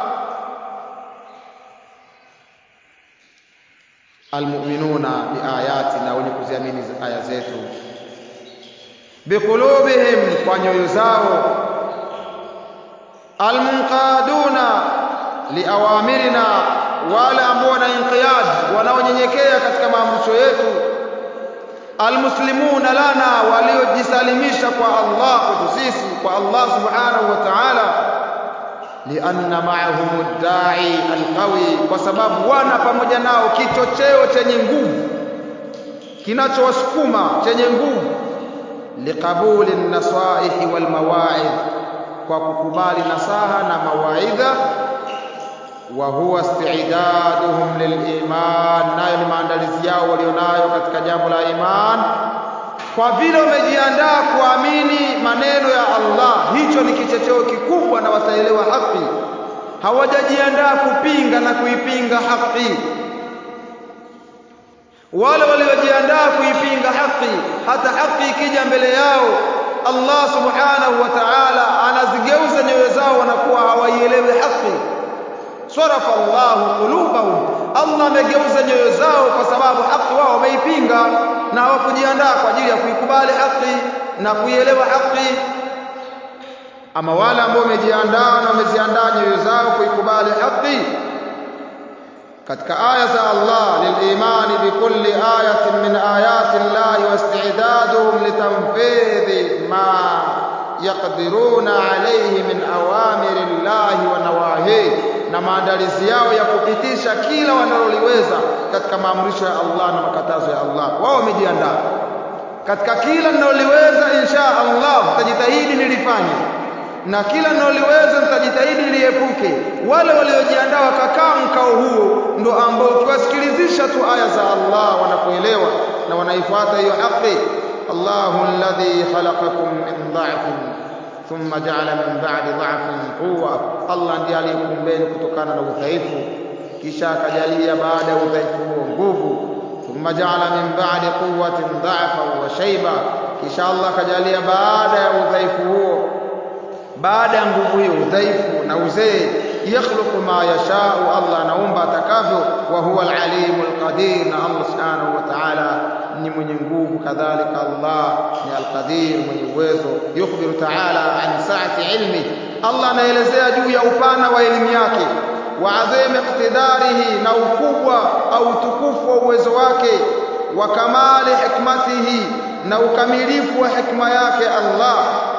almu'minuna biayatina wenye kuziamini aya zetu biqulubihim kwa nyoyo zao almunqaduna liawamirina wale ambao wana inqiyad wanaonyenyekea katika maamrisho yetu almuslimuna lana waliojisalimisha kwa Allah kwetu sisi kwa Allah subhanahu wa ta'ala lianna ma'ahum ad-da'i al-qawi kwa sababu wana pamoja nao kichocheo chenye nguvu kinachowasukuma chenye nguvu liqabuli an-nasaihi wal mawa'idh kwa kukubali nasaha na mawaidha wa huwa isti'daduhum liliman nayo ni maandalizi yao walionayo katika jambo la iman kwa vile wamejiandaa kuamini maneno ya Allah hicho ni kichocheo kikubwa na wataelewa haki hawajajiandaa kupinga na kuipinga haki wale waliojiandaa kuipinga haki hata haki ikija mbele yao Allah subhanahu wa ta'ala anazigeuza nyoyo zao wanakuwa hawaielewi haki sarafa Allahu qulubahum Allah amegeuza nyoyo zao kwa sababu haki wao wameipinga na hawakujiandaa kwa ajili ya kuikubali haki na kuielewa haki ama wale ambao wamejiandaa na wameziandaa nyoyo zao kuikubali haki katika aya za Allah lilimani bikulli ayatin min ayati Allah wa isti'daduhum litanfidhi ma yaqdiruna alayhi min awamiri Allah wa nawahi na maandalizi yao ya kupitisha kila wanaloliweza katika maamrisho ya Allah na makatazo ya Allah wao wamejiandaa katika kila ninaloliweza insha Allah nitajitahidi nilifanye na kila ninaloliweza nitajitahidi niliepuke wale waliojiandaa wakakaa mkao huo ndo ambao ukiwasikilizisha tu aya za Allah wanakuelewa na wanaifuata hiyo haki Allahu alladhi khalaqakum min dha'fin thumma ja'ala min ba'di dha'fin quwwa Allah ndiye aliyekuumbeni kutokana na udhaifu kisha akajalia baada ya udhaifu huo nguvu thumma ja'ala min ba'di quwwatin dha'fan wa shayba kisha Allah akajalia baada ya udhaifu huo baada ya nguvu hiyo udhaifu na uzee yakhluqu ma yashau Allah anaumba atakavyo wa huwa al-alimul qadir na Allah subhanahu wa ta'ala ni mwenye nguvu kadhalika Allah ni al-qadir mwenye uwezo yukhbiru ta'ala an sa'ati ilmi Allah anaelezea juu ya upana wa elimu yake wa adhimi iqtidarihi na ukubwa au utukufu wa uwezo wake wa kamali hikmatihi na ukamilifu wa hikma yake Allah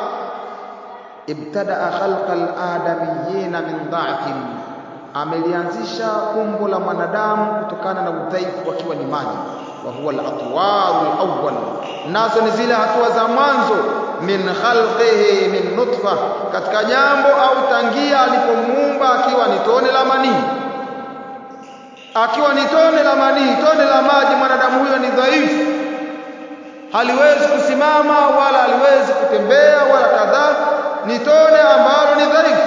ibtadaa khalqa al-adamiyina min dha'fin amelianzisha umbo la mwanadamu kutokana na udhaifu akiwa ni maji wa huwa al-atwar al-awwal nazo ni zile hatua za mwanzo min khalqihi min nutfa katika jambo au tangia alipomuumba akiwa ni tone la manii akiwa ni tone la manii tone la maji mwanadamu huyo ni dhaifu haliwezi kusimama wala haliwezi kutembea wala kadhaa ni tone ambalo ni dhaifu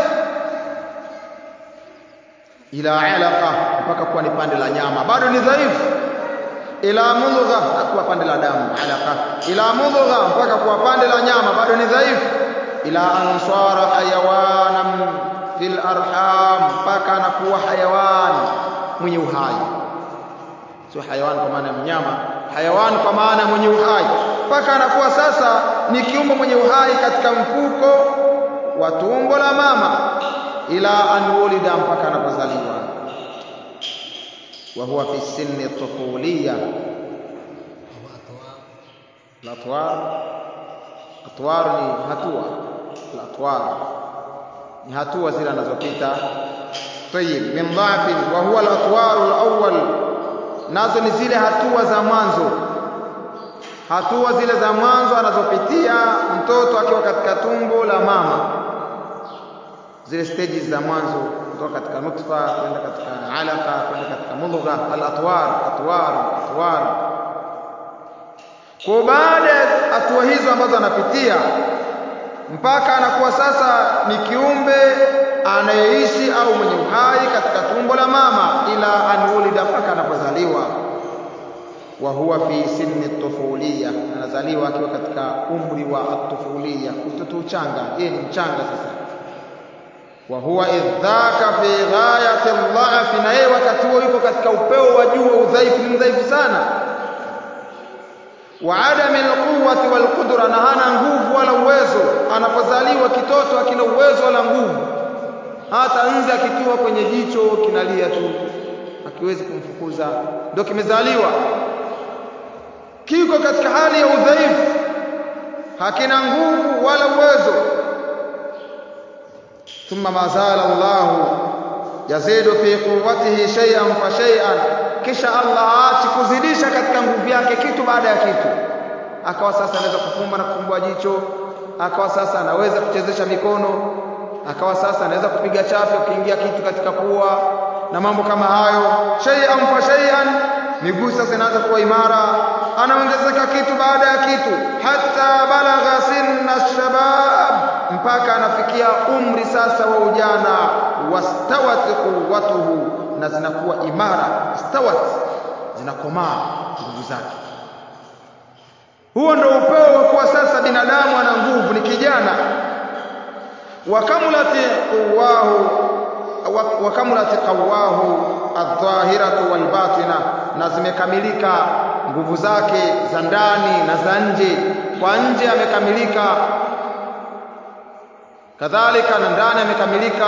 ila alaqa mpaka kuwa ni pande la nyama bado ni dhaifu ila mudgha kuwa pande la damu alaqa ila mudgha mpaka kuwa pande la nyama bado ni dhaifu ila ansara hayawanan fil arham mpaka anakuwa hayawani mwenye uhai sio hayawani kwa maana ya mnyama hayawani kwa maana ya mwenye uhai mpaka anakuwa sasa ni kiumbe mwenye uhai katika mfuko wa tumbo la mama ila an wulida mpaka anapozaliwa wa huwa fi sinni tufuliya latwar atwar ni hatua latwar ni hatua zile anazopita tayyib min dha'fin wa huwa al-atwar al-awwal nazo ni zile hatua za mwanzo hatua zile za mwanzo anazopitia mtoto akiwa katika tumbo la mama zile stages za mwanzo kutoka katika nutfa kwenda katika alaka kwenda katika mudgha al-atwar atwar atwar kwa baada ya hatua hizo ambazo anapitia mpaka anakuwa sasa ni kiumbe anayeishi au mwenye uhai katika tumbo la mama ila anulida mpaka anapozaliwa wa huwa fi sinni tufuliya anazaliwa akiwa katika umri wa atufuliya utoto uchanga yeye ni mchanga sasa wa huwa idhaka fi ghayati dha'fi, na yeye wakati huo yuko katika upeo wa juu wa udhaifu, ni mdhaifu sana. Wa adami alquwwati walqudra, na hana nguvu wala uwezo. Anapozaliwa kitoto akina uwezo wala nguvu, hata nzi akikiwa kwenye jicho kinalia tu, akiwezi kumfukuza, ndio kimezaliwa kiko katika hali ya udhaifu, hakina nguvu wala uwezo. thumma ma zala Allahu yazidu fi quwwatihi shay'an fa shay'an, kisha Allah haachi kuzidisha katika nguvu yake kitu baada ya kitu. Akawa sasa anaweza kufumba na kufumbua jicho, akawa sasa anaweza kuchezesha mikono, akawa sasa anaweza kupiga chafya kuingia kitu katika pua na mambo kama hayo. Shay'an fa shay'an, miguu sasa inaanza kuwa imara, anaongezeka kitu baada ya kitu, hata balagha sinna shabab, mpaka anafikia umri sasa wa ujana. Wastawat quwwatuhu, na zinakuwa imara. Stawat, zinakomaa nguvu zake. Huo ndio upeo wa kuwa sasa binadamu ana nguvu, ni kijana. Wakamulati quwahu wakamulati qawahu aldhahiratu walbatina, na zimekamilika nguvu zake za ndani na za nje. Kwa nje amekamilika, kadhalika na ndani amekamilika.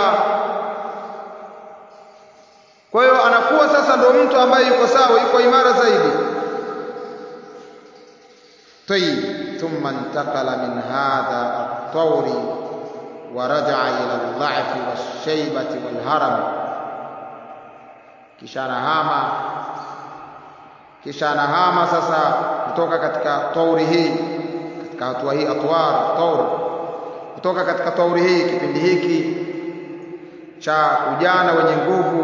Kwa hiyo anakuwa sasa ndio mtu ambaye yuko sawa, yuko imara zaidi. Tayyib, thumma intakala min hadha at-tawri wa raja'a ila al-dha'fi wash-shaybati wal-haram, kisha anahama kisha anahama sasa kutoka katika tauri hii katika hatua hii atwar taur kutoka katika tauri hii kipindi hiki cha ujana wenye nguvu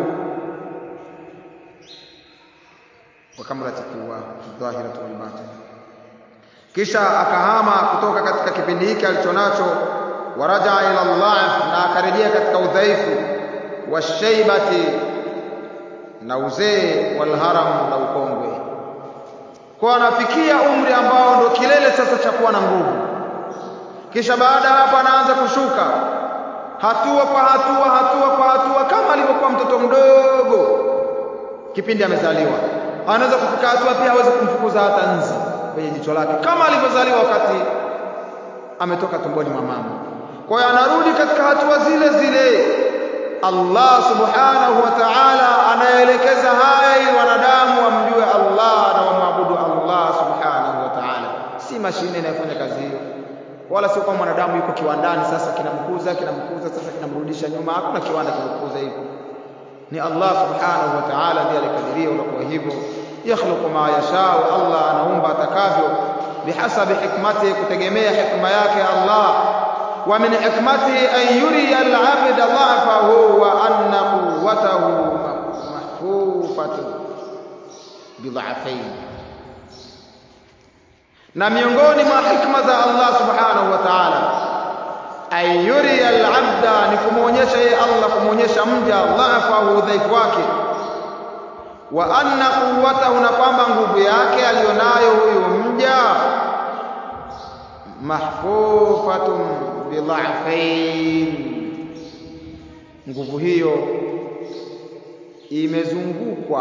wakamrati kuwa dhahiratu wal batin kisha akahama kutoka katika kipindi hiki alichonacho waraja ila Allah na akarejea katika udhaifu washaibati na uzee walharam na ukongwe kwa anafikia umri ambao ndo kilele sasa cha kuwa na nguvu kisha baada hapo anaanza kushuka hatua kwa hatua hatua kwa hatua kama alivyokuwa mtoto mdogo kipindi amezaliwa anaweza kufika hatua pia hawezi kumfukuza hata nzi kwenye jicho lake kama alivyozaliwa wakati ametoka tumboni mwa mama kwa hiyo anarudi katika hatua zile zile Allah subhanahu wa ta'ala anaelekeza haya ili wanadamu wamjue Allah na wamwabudu Allah subhanahu wa ta'ala si mashine inayofanya kazi hiyo wala sio kama mwanadamu yuko kiwandani sasa kinamkuza kinamkuza sasa kinamrudisha nyuma hakuna kiwanda kinakuza hivyo ni Allah subhanahu wa ta'ala ndiye alikadiria unakuwa hivyo yakhluqu ma yashau Allah anaumba atakavyo bihasabi hikmati kutegemea hikma yake Allah wa min hikmatihi an yuriya al-'abda dha'fahu wa anna quwwatahu mahfufatun bidha'fayn na miongoni mwa hikma za Allah subhanahu wa ta'ala an yuriya al-'abda ni kumuonyesha yeye Allah kumuonyesha mja dha'fahu udhaifu wake wa anna quwwatahu na kwamba nguvu yake alionayo huyu mja mahfufatun bidha'fain nguvu hiyo imezungukwa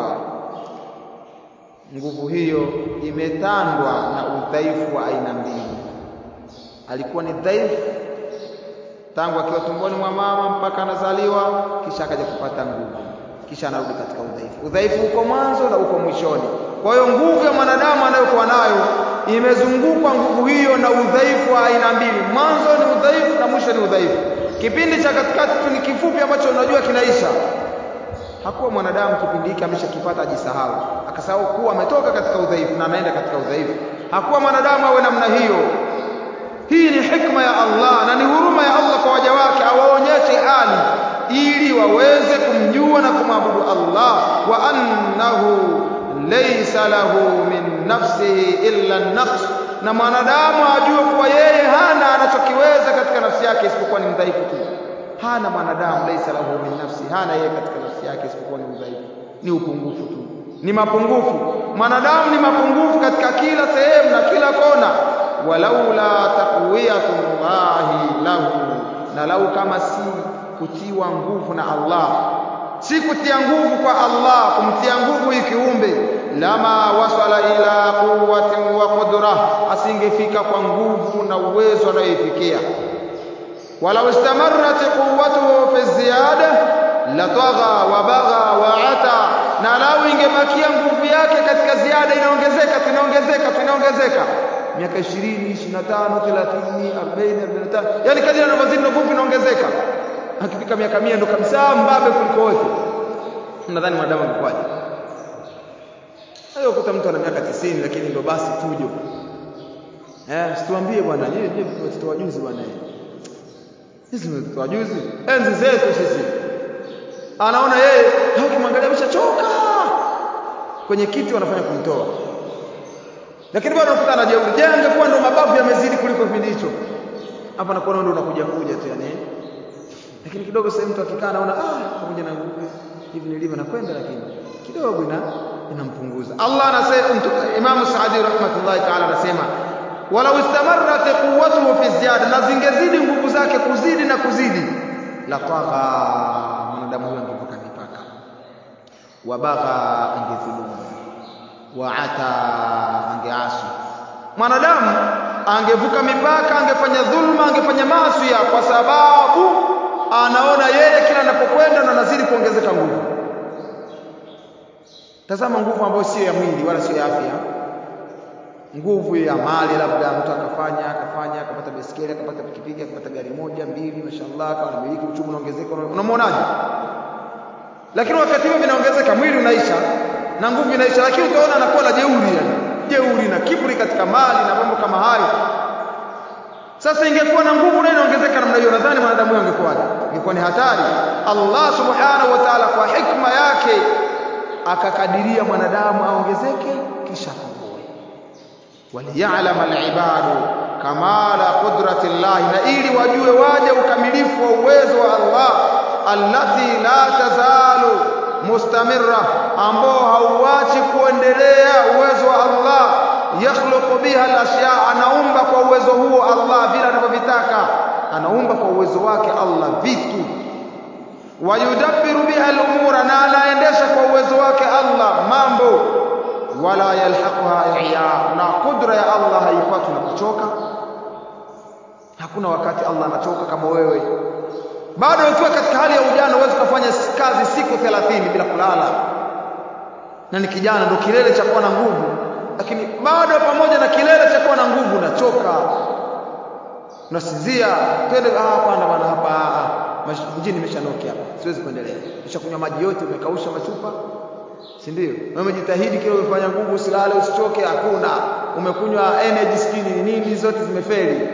nguvu hiyo imetandwa na udhaifu wa aina mbili alikuwa ni dhaifu tangu akiwa tumboni mwa mama mpaka anazaliwa kisha akaja kupata nguvu kisha anarudi katika udhaifu udhaifu uko mwanzo na uko mwishoni kwa hiyo nguvu ya mwanadamu anayokuwa nayo imezungukwa nguvu hiyo na udhaifu wa aina mbili mwanzo ni udhaifu na mwisho ni udhaifu kipindi cha katikati tu ni kifupi ambacho unajua kinaisha hakuwa mwanadamu kipindi hiki ameshakipata ajisahau akasahau kuwa ametoka katika udhaifu na anaenda katika udhaifu hakuwa mwanadamu awe namna hiyo hii ni hikma ya Allah na ni huruma ya Allah kwa waja wake awaonyeshe hali ili waweze kumjua na kumwabudu Allah wa annahu laysa lahu min nafsihi illa an-naqs na mwanadamu ajue kuwa yeye hana anachokiweza katika nafsi yake isipokuwa ni mdhaifu tu hana mwanadamu laysa lahu min nafsi hana yeye katika nafsi yake isipokuwa ni udhaifu ni upungufu tu ni mapungufu mwanadamu ni mapungufu katika kila sehemu na kila kona walaula taqwiyatullahi lahu na lau kama si kutiwa nguvu na Allah si kutia nguvu kwa Allah kumtia nguvu hii kiumbe lama wasala ila quwwatin wa qudra asingefika kwa nguvu na uwezo anayoifikia walau istamarrat quwwatuhu fi ziyada latagha wa bagha wa ata na lau ingebakia nguvu yake katika ziada inaongezeka tunaongezeka tunaongezeka miaka 20 25 30 40 45 yani kadri anavyozidi nguvu inaongezeka akifika miaka 100 ndo kabisa mbabe kuliko wote nadhani mwanadamu angekwaje hayo kuta mtu ana miaka 90 lakini ndo basi fujo eh situambie bwana yeye ndiye watoto wajuzi bwana sisi ni watoto wajuzi enzi zetu sisi anaona yeye ukimwangalia ameshachoka kwenye kiti wanafanya kumtoa lakini bado unakuta anajeuri je angekuwa ndo mabavu yamezidi kuliko kipindi hicho hapa nakuona ndo unakuja kuja tu yani lakini kidogo sasa mtu akikaa anaona ah pamoja na nguvu hivi nilivyo nakwenda lakini kidogo ina inampunguza Allah anasema Imam Saadi rahmatullahi ta'ala anasema walau istamarrat quwwatuhu fi ziyada na zingezidi nguvu zake kuzidi na kuzidi la tagha mwanadamu huyo angevuka mipaka wabagha angedhulumu waata angeasi mwanadamu angevuka mipaka angefanya dhulma angefanya maasi kwa sababu anaona yeye kila anapokwenda na anazidi kuongezeka nguvu tazama nguvu ambayo sio ya mwili wala sio ya afya nguvu ya mali labda mtu akafanya akafanya akapata baiskeli akapata pikipiki akapata gari moja mbili mashallah akawa anamiliki uchumi unaongezeka unamwonaje lakini wakati huo vinaongezeka mwili unaisha na nguvu inaisha lakini utaona anakuwa na jeuri yani jeuri na kiburi katika mali na mambo kama hayo sasa ingekuwa na nguvu na inaongezeka namna hiyo nadhani mwanadamu huyo angekuwaje ingekuwa ni hatari Allah subhanahu wa ta'ala kwa hikma yake akakadiria mwanadamu aongezeke kisha apungue waliya'lam al-ibadu kamala qudrati Allah na ili wajue waje ukamilifu wa uwezo wa Allah allati la tazalu mustamirra ambao hauachi kuendelea uwezo wa Allah yakhluqu biha al-ashya anaumba kwa uwezo huo Allah vile anavyovitaka anaumba kwa uwezo wake Allah vitu wayudabbiru biha al-umura na anaendesha kwa uwezo wake Allah mambo wala yalhaquha ihya na kudra ya Allah haipatwi na kuchoka hakuna wakati Allah anachoka kama wewe bado ukiwa katika hali ya ujana uweze kufanya kazi siku 30 bila kulala na ni kijana ndo kilele cha kuwa na nguvu lakini bado pamoja na kilele cha kuwa na nguvu unachoka unasinzia twende ah hapana bwana hapa mjini nimeshanoki hapa siwezi kuendelea nishakunywa maji yote umekausha machupa si ndio wewe umejitahidi kile umefanya nguvu usilale usichoke hakuna umekunywa energy skin nini zote zimefeli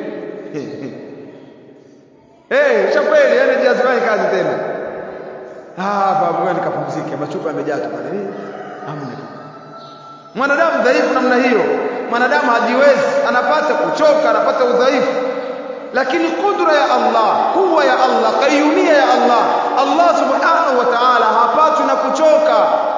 Eh, shapeli energy hazifanyi kazi tena. Ah, baba nikapumzike, machupa yamejaa tu pale. Nini? Hamna. Mwanadamu dhaifu namna hiyo. Mwanadamu hajiwezi, anapata kuchoka, anapata udhaifu. Lakini kudra ya Allah, kuwa ya Allah, kayumia ya Allah, Allah subhanahu wa ta'ala hapatwi na kuchoka.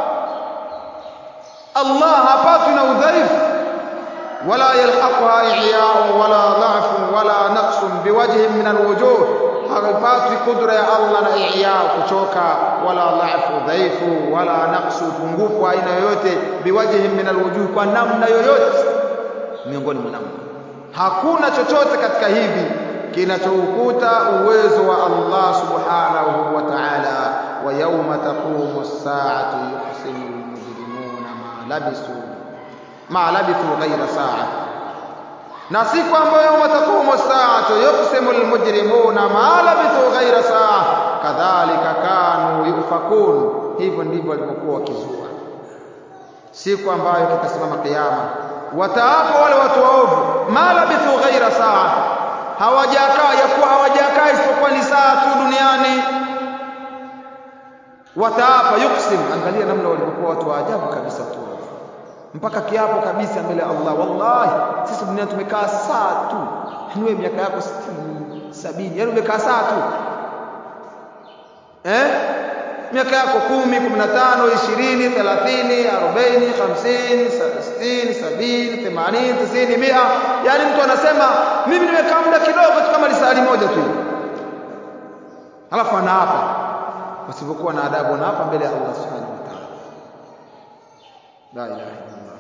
Allah hapatwi na udhaifu. ولا يلحقها إعياء ولا ضعف ولا نقص بوجه من الوجوه haipatwi kudra ya Allah na iya kuchoka wala dhaifu dhaifu wala naqsu pungufu aina yoyote biwajhi min alwujuh kwa namna yoyote miongoni mwa namna hakuna chochote katika hivi kinachoukuta uwezo wa Allah subhanahu wa ta'ala wa yawma taqumu as-sa'atu yuqsimu al-mujrimuna ma labisu ma labithu ghayra sa'a na siku ambayo yawma taqumu as-sa'atu yuqsimu al-mujrimuna ma labithu ghayra sa'a kadhalika kanu yufakun hivyo ndivyo walivyokuwa wakizua siku ambayo kitasimama kiyama wataapa wale watu waovu ma labithu ghayra sa'a hawajakaa yakuwa hawajakaa isipokuwa ni saa tu duniani wataapa yuksim angalia namna walivyokuwa watu wa ajabu kabisa tu mpaka kiapo kabisa mbele ya Allah wallahi sisi duniani tumekaa saa tu niwe miaka yako 60 70 yani umekaa saa tu eh miaka yako 10 15 20 30 40 50 60 70 80 90 100 yani mtu anasema mimi nimekaa muda kidogo tu kama lisali moja tu alafu anaapa wasipokuwa na adabu anaapa mbele ya Allah subhanahu wa ta'ala la ilaha illa Allah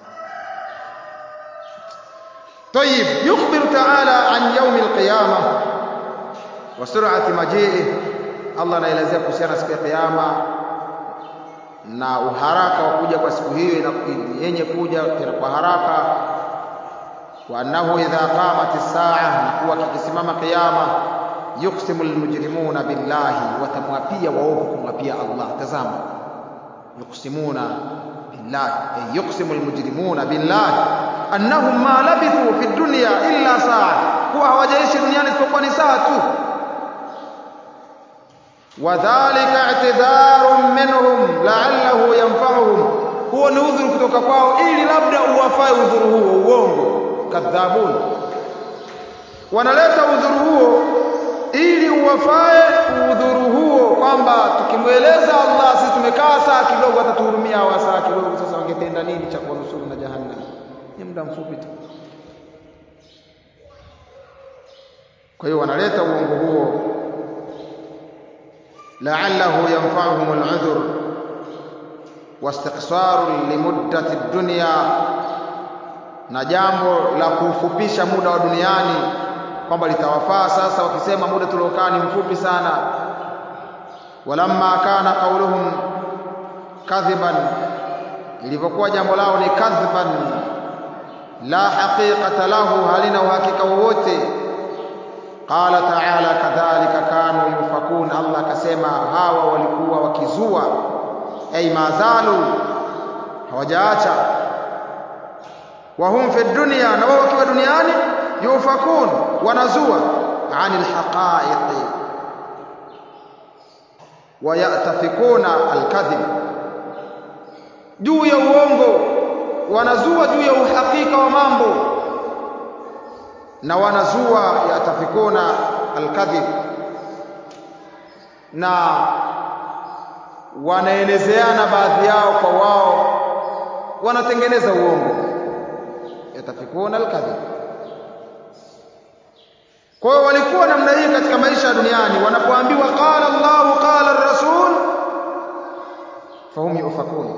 طيب يخبر تعالى عن يوم القيامة وسرعة مجيئه Allah anaelezea kuhusiana siku ya kiyama na uharaka wa kuja kwa siku hiyo yenye kuja tena kwa haraka wa annahu idha qamat as-sa'a na kuwa kikisimama kiyama yuqsimu al-mujrimuna billahi watamwapia waovu kumwapia Allah tazama yuqsimuna billahi ay yuqsimu al-mujrimuna billahi annahum ma labithu fi dunya illa sa'a kuwa hawajaishi duniani isipokuwa ni saa tu wadhalika i'tidharun minhum la'allahu yanfa'uhum huo ni udhuru kutoka kwao ili labda uwafae udhuru huo uongo kadhabun wanaleta udhuru huo ili uwafae udhuru huo kwamba tukimweleza Allah sisi tumekaa saa kidogo atatuhurumia hawa saa kidogo sasa wangetenda nini cha kuwanusuru na jahannam ni muda mfupi tu kwa hiyo wanaleta uongo huo la'allahu yanfa'uhum al'udhr واستقصار لمدة الدنيا na jambo la kufupisha muda wa duniani kwamba litawafaa sasa wakisema muda tuliokaa ni mfupi sana walamma kana qauluhum kadhiban ilivyokuwa jambo lao ni kadhiban la haqiqata lahu halina uhakika wowote qala ta'ala kadhalika kanu yufakun Allah akasema hawa walikuwa wakizua ay mazalu hawajaacha wahum fi dunya na wao wakiwa duniani yufakun wanazua anil haqa'iq wayatafikuna alkadhib juu ya uongo wanazua juu ya uhakika wa mambo na wanazua yatafikuna alkadhib na wanaelezeana baadhi yao kwa wao wanatengeneza uongo yatafikuna alkadhib kwa hiyo walikuwa namna hii katika maisha ya duniani wanapoambiwa qala Allahu qala ar-rasul fahum yufakun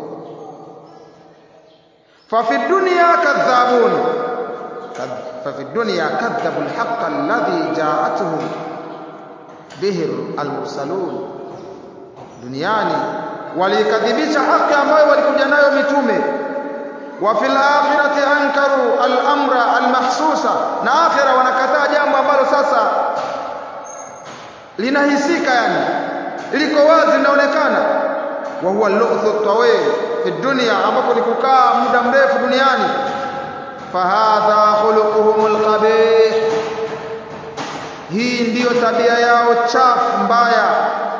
ففي الدنيا كذابون ففي الدنيا كذبوا الحق الذي جاءتهم به المرسلون duniani walikadhibisha haki ambayo walikuja nayo mitume wa fil akhirati ankaru al-amra al-mahsusa na akhira wanakataa jambo ambalo sasa linahisika yani liko wazi linaonekana wa huwa al-lu'thu tawil fi dunya ambapo ni kukaa muda mrefu duniani fahadha khuluquhum al-qabih hii ndiyo tabia yao chafu mbaya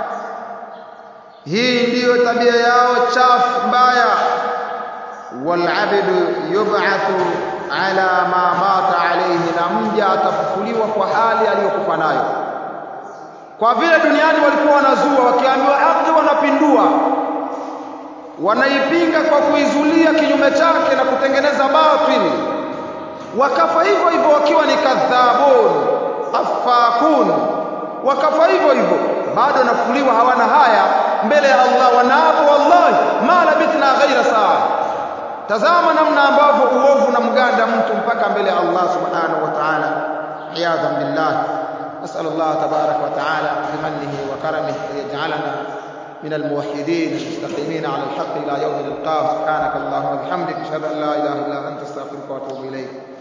hii ndiyo tabia yao chafu mbaya walabdu yub'athu ala ma mata alayhi na mja atafufuliwa kwa hali aliyokufa nayo kwa vile duniani walikuwa wanazua wakiambiwa haki wanapindua wanaipinga kwa kuizulia kinyume chake na kutengeneza batili wakafa hivyo hivyo wakiwa ni kadhabun afakun wakafa hivyo hivyo bado nafuliwa hawana haya mbele ya Allah wanaapo wallahi ma labithna ghaira saa tazama namna ambavyo uovu na mganda mtu mpaka mbele ya Allah subhanahu wa ta'ala iyadhan billah as'al Allah tabarak wa ta'ala bimannihi wa karamihi an yaj'alana من الموحدين المستقيمين على الحق إلى يوم نلقاه سبحانك اللهم وبحمدك أشهد أن لا إله إلا أنت أستغفرك وأتوب إليك